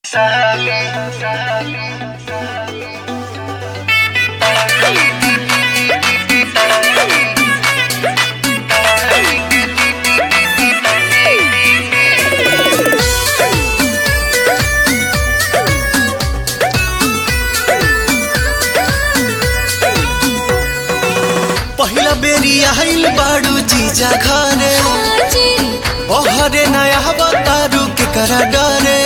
पहिला बेरी आइल बाड़ू जीजा घरे ओहरे नया बतारू के करा डरे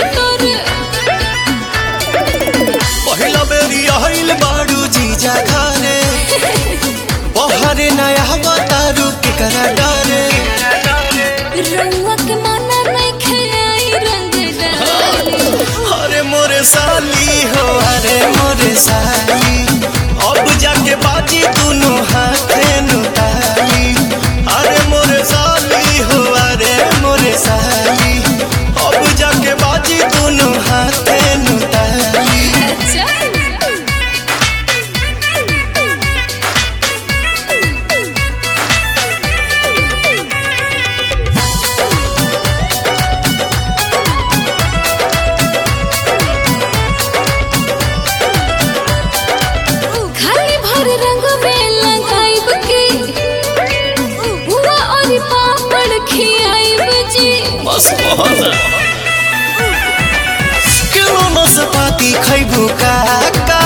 पहिला बेरी आइल बाड़ू जीजा घरे ओहरे नया बतारू के करा डरे अरे मोरे साली हो अरे मोरे साली अब जाके बाजी दोनों हाथे नुताली अरे मोरे साली हो अरे मोरे साली अब जाके बाजी दोनों हाथे नुताली खाली भर रंग में लगाइब के बुआ और पापड़ खियाइब जी मस्त मोहन किलो नसपाती खैबू काका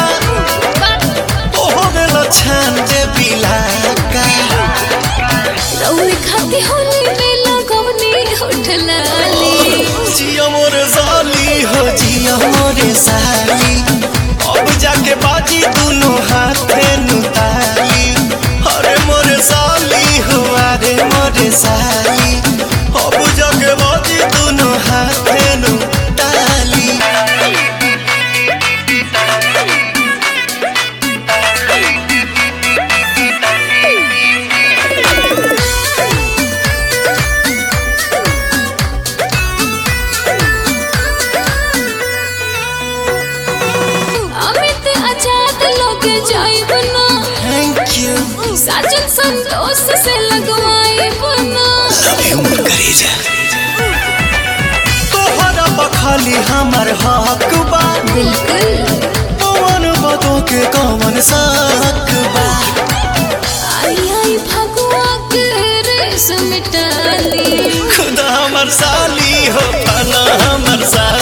ओहरे लछान जे बिलाका रउए खाती होली में लगवनी होठलाली जिया मोरे साली हो जिया मोरे साली अब जाके बाजी दोनों हाथे नुताली अरे मोरे साली हो अरे मोरे साली अब जाके बाजी दोनों हाथे नुताली अमित आजाद लोग जाइब ना थैंक यू साजन संतोष से लगवाइब ना तोहरा बखाली हमर हक बा बिल्कुल पवन बदो के कवन साक बा आई आई भगवा के रेस मिटाली खुदा हमर साली हो फना हमर साली